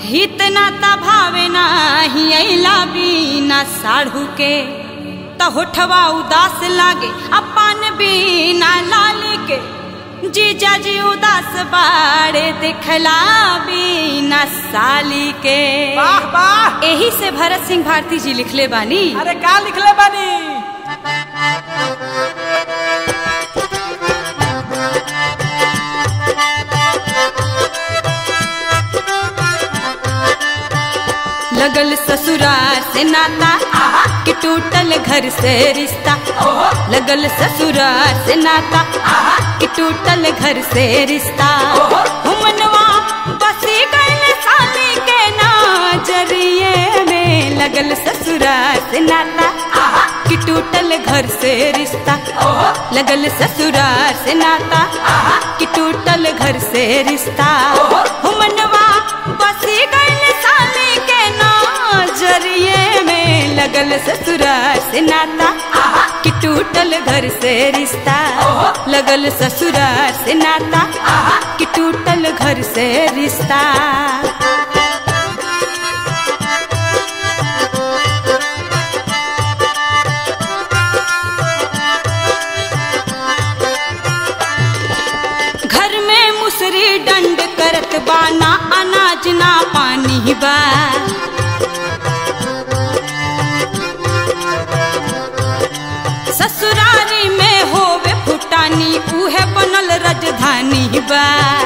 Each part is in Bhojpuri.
हितना ता भावे नाही अइला बीना साढ़ू के त होठवा उदास लागे अपन बीना लाल के जीजा जी उदास बाड़े दिखला बीना साली के वाह वाह एही से भरत सिंह भारती जी लिखले बानी अरे का लिखले बानी लगल ससुराल से नाता कि टूटल घर से रिश्ता लगल ससुराल से नाता कि टूटल घर से रिश्ता हुमनवा बसी गल साली के नजरिए में लगल ससुराल से नाता कि टूटल घर से रिश्ता लगल ससुराल से नाता कि टूटल घर से रिश्ता हुमनवा बसी गल साली के नजरिए में लगल ससुराल से नाता कि टूटल घर से रिश्ता लगल ससुराल से नाता कि टूटल घर से रिश्ता घर में मुसरी डंड करत बाना अनाज ना पानी बा ससुरारी में होवे फुटानी उहे बनल राजधानी बा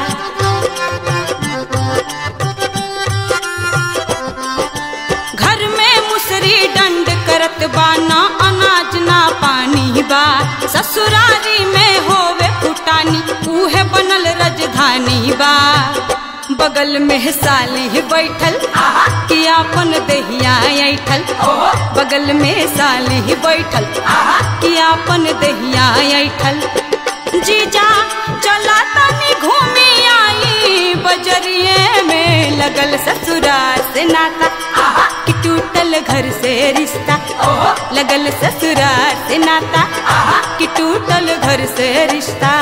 घर में मुसरी डंड करत बाना अनाज ना पानी बा ससुरारी में होवे फुटानी उहे बनल राजधानी बा बगल में साली बैठल कि आपन दहिया ऐठल बगल में साली बैठल कि आपन दहिया ऐठल जीजा चला तनी घूमी आई बजरिए में लगल ससुराल से नाता कि टूटल घर से रिश्ता लगल ससुराल से नाता कि टूटल घर से रिश्ता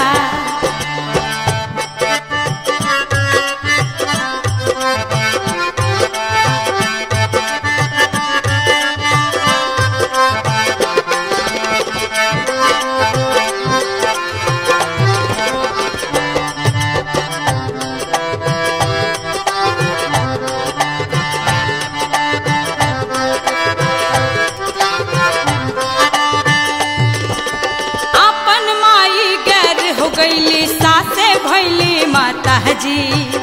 अपन माई गैर हो गईली सासे भैली माता जी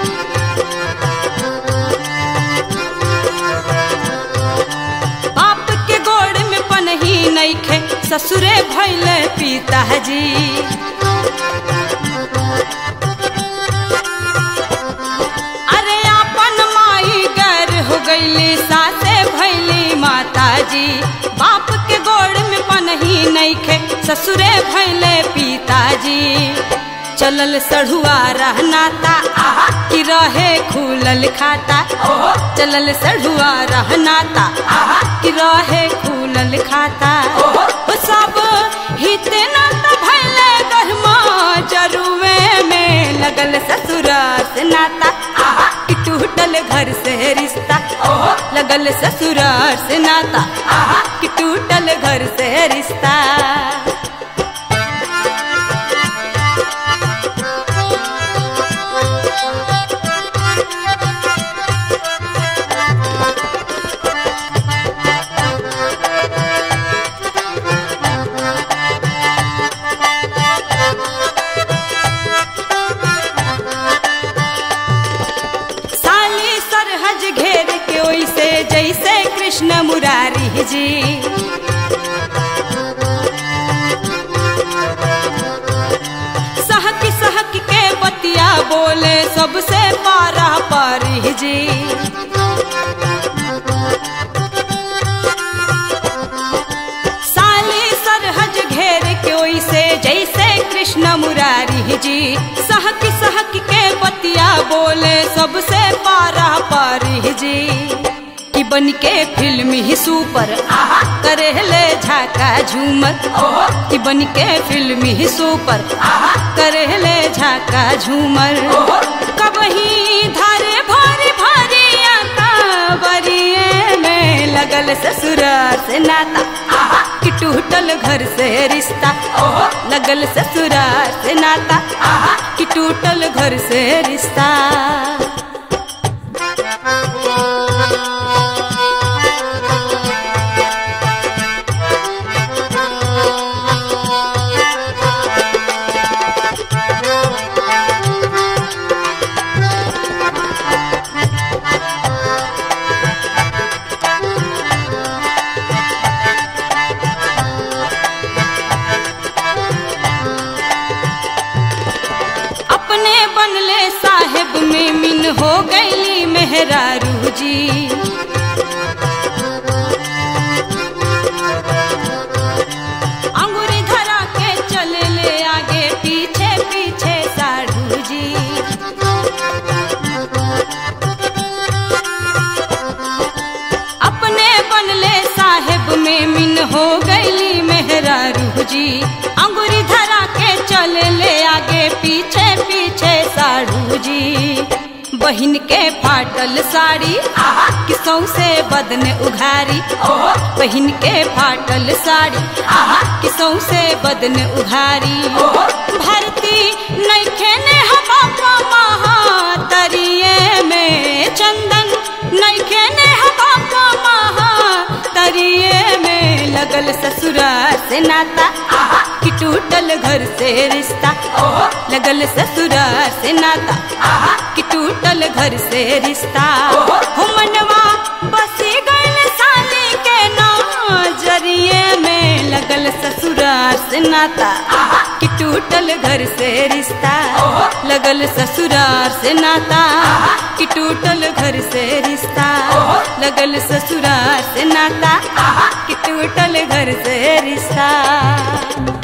बाप के गोड़ में पनही नईखे ससुरे भैले पिता जी अरे अपन माई गैर हो गईली सासे भैली माता जी बाप के गोड़ में पनही नईखे ससुरे भैले पिताजी चलल सढ़ुआ रहनाता कि रहे खुलल खाता चलल सढ़ुआ रहनाता कि रहे खुलल खाता ओ सब हित नाता भैले गहमा जरुए में लगल ससुराल से नाता कि टूटल घर से रिश्ता लगल ससुराल से नाता कि टूटल घर से रिश्ता साली सरहज घेर के ओइसे जैसे कृष्ण मुरारी जी सहक सहक के बतिया बोले सबसे पारा पारी जी साली सरहज घेर के ओइसे जैसे कृष्ण मुरारी जी सहक सहक के बतिया बोले सबसे पारा पारी जी कि बन के फिल्म ही सुपर करे ले झाका झूमर कि बन के फिल्म ही सुपर करे ले झाका झूमर कबही धारे भारी भारी फरवरी में लगल ससुराल से नाता कि टूटल घर से रिश्ता लगल ससुराल से नाता कि टूटल घर से रिश्ता अपने बनले साहेब में मिन हो गईली मेहरारू जी अंगूरी धरा के चले ले आगे पीछे पीछे साढ़ू जी अपने बनले साहेब में मिन हो गईली मेहरारू जी अंगूरी धरा के चले ले आगे पीछे पीछे साढ़ू जी बहिन के फाटल साड़ी किसों से बदन उघारी बहिन के फाटल साड़ी किसों से बदन उघारी भरती नैखे ने हवा महा तरिए में चंदन नैखे ने हवा महा तरिए में लगल ससुराल से नाता कि टूटल घर से रिश्ता लगल ससुराल से नाता कि टूटल घर से रिश्ता हो मनवा बसी गल साली के नजरिए में लगल ससुराल से नाता कि टूटल घर से रिश्ता लगल ससुराल से नाता कि टूटल घर से रिश्ता लगल ससुराल से नाता कि टूटल घर से रिश्ता